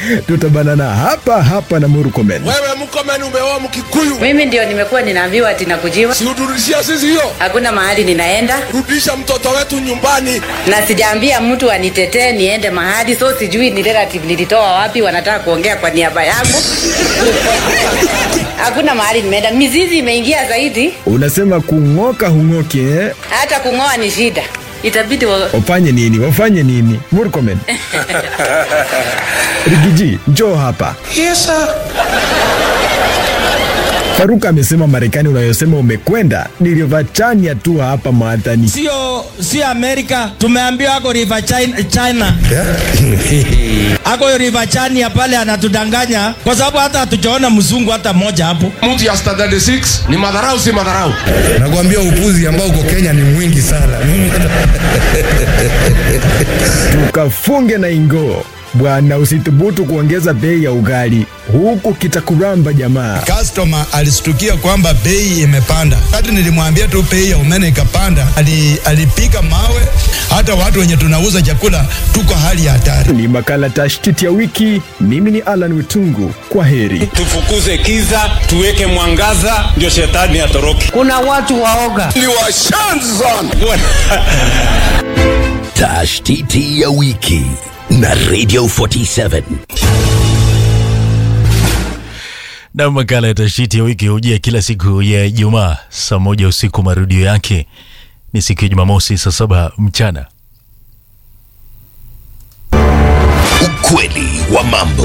tutabanana hapa hapa na Murkomen. Wewe Murkomen umeoa Mkikuyu, Mimi ndio nimekuwa ninaambiwa ati nakujiwa. si uturudishia sisi hiyo? Hakuna mahali ninaenda Rudisha mtoto wetu nyumbani. na sijaambia mtu anitetee niende mahali, so sijui ni relative nilitoa wapi, wanataka kuongea kwa niaba yangu. Hakuna mahali nimeenda, mizizi imeingia zaidi, Unasema kung'oka hung'oki eh? hata kung'oa ni shida, itabidi wa... Wafanye nini? Wafanye nini? Murkomen. Rigiji, njoo hapa. Yes, sir. Faruka amesema Marekani unayosema umekwenda ni Rivachania tu hapa Maathani. sio sio Amerika, tumeambiwa ako River China, China. ako River Chania pale anatudanganya kwa sababu hata hatujaona mzungu hata mmoja hapo. Mtu ya standard 6 ni madharau, si madharau. Nakwambia upuzi ambao uko Kenya ni mwingi sana. Tukafunge na ingoo bwana, usithubutu kuongeza bei ya ugali huku kitakuramba jamaa. Customer alistukia kwamba bei imepanda. Hata nilimwambia tu bei ya umeme ikapanda, ali, alipiga mawe. Hata watu wenye tunauza chakula tuko hali ya hatari. Ni makala tashtiti ya wiki. Mimi ni Alan Witungu, kwa heri. tufukuze kiza tuweke mwangaza ndio shetani atoroke Kuna watu waoga. Ni washanzi sana. Tashtiti ya wiki na Radio 47. na makala ya tashiti ya wiki hujia kila siku ya Ijumaa saa moja usiku. Marudio yake ni siku ya Jumamosi saa saba mchana. Ukweli wa mambo.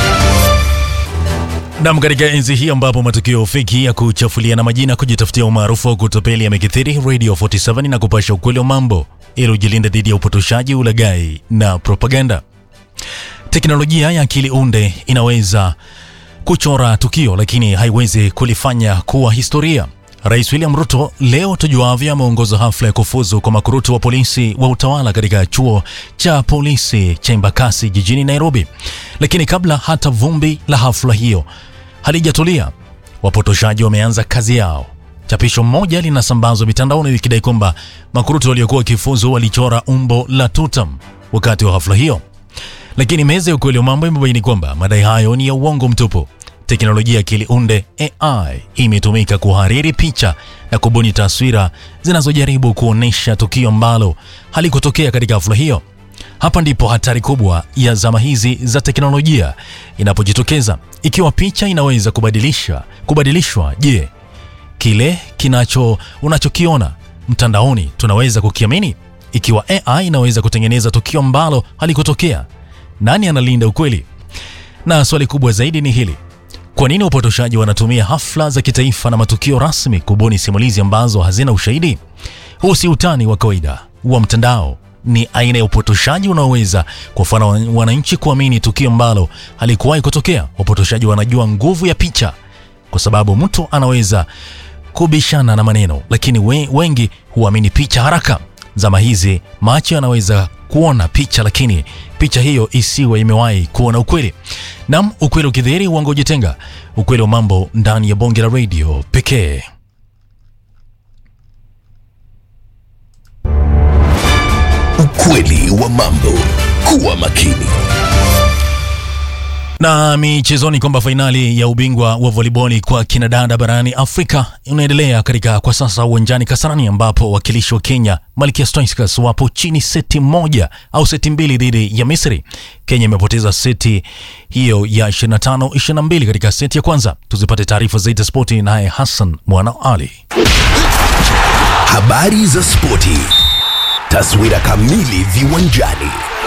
Nam, katika enzi hii ambapo matukio feki ya kuchafuliana majina, kujitafutia umaarufu wa kutopeli yamekithiri, Radio 47 na kupasha ukweli wa mambo ili ujilinde dhidi ya upotoshaji, ulaghai na propaganda. Teknolojia ya akili unde inaweza kuchora tukio lakini haiwezi kulifanya kuwa historia. Rais William Ruto leo tujuavyo ameongoza hafla ya kufuzu kwa makurutu wa polisi wa utawala katika chuo cha polisi cha Embakasi jijini Nairobi. Lakini kabla hata vumbi la hafla hiyo halijatulia, wapotoshaji wameanza kazi yao. Chapisho moja linasambazwa mitandaoni likidai kwamba makurutu waliokuwa wakifuzu walichora umbo la tutam wakati wa hafla hiyo lakini meza ya ukweli wa mambo imebaini kwamba madai hayo ni ya uongo mtupu. Teknolojia ya akili unde AI imetumika kuhariri picha na kubuni taswira zinazojaribu kuonyesha tukio ambalo halikutokea katika hafla hiyo. Hapa ndipo hatari kubwa ya zama hizi za teknolojia inapojitokeza. Ikiwa picha inaweza kubadilisha kubadilishwa, je, kile kinacho unachokiona mtandaoni tunaweza kukiamini? Ikiwa AI inaweza kutengeneza tukio ambalo halikutokea, nani analinda ukweli? Na swali kubwa zaidi ni hili: kwa nini wapotoshaji wanatumia hafla za kitaifa na matukio rasmi kubuni simulizi ambazo hazina ushahidi? Huu si utani wa kawaida wa mtandao, ni aina ya upotoshaji unaoweza kuwafanya wananchi kuamini tukio ambalo halikuwahi kutokea. Wapotoshaji wanajua nguvu ya picha, kwa sababu mtu anaweza kubishana na maneno, lakini we, wengi huamini picha haraka. Zama hizi macho yanaweza kuona picha, lakini picha hiyo isiwe imewahi kuona ukweli. Nam, ukweli ukidhihiri, uongo ujitenga. Ukweli wa mambo ndani ya bonge la radio pekee. Ukweli wa mambo. Kuwa makini. Na michezoni kwamba fainali ya ubingwa wa voliboli kwa kinadada barani Afrika unaendelea katika kwa sasa uwanjani Kasarani, ambapo wakilishi wa Kenya Malkia Stoichkos wapo chini seti moja au seti mbili dhidi ya Misri. Kenya imepoteza seti hiyo ya 25 22 katika seti ya kwanza. Tuzipate taarifa zaidi za spoti naye Hassan Mwana Ali. Habari za spoti. Taswira kamili viwanjani.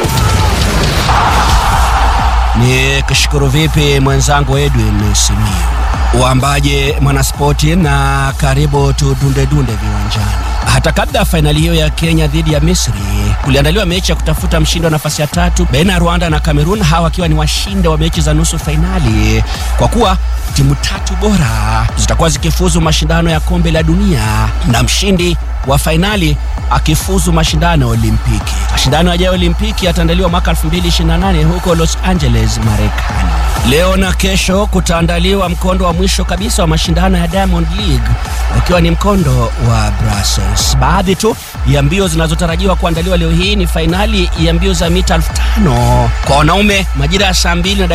Ni kushukuru vipi mwenzangu Edwin Simiyu, uambaje mwanaspoti, na karibu tudundedunde viwanjani. Hata kabla ya fainali hiyo ya Kenya dhidi ya Misri, kuliandaliwa mechi ya kutafuta mshindi wa nafasi ya tatu baina ya Rwanda na Cameroon, hawa wakiwa ni washinde wa mechi za nusu fainali, kwa kuwa timu tatu bora zitakuwa zikifuzu mashindano ya kombe la dunia na mshindi wa fainali akifuzu mashindano ya Olimpiki. Mashindano yajayo ya Olimpiki yataandaliwa mwaka 2028 huko Los Angeles, Marekani. Leo na kesho kutaandaliwa mkondo wa mwisho kabisa wa mashindano ya Diamond League ukiwa ni mkondo wa Brussels. Baadhi tu ya mbio zinazotarajiwa kuandaliwa leo hii ni fainali ya mbio za mita elfu tano kwa wanaume majira ya saa mbili na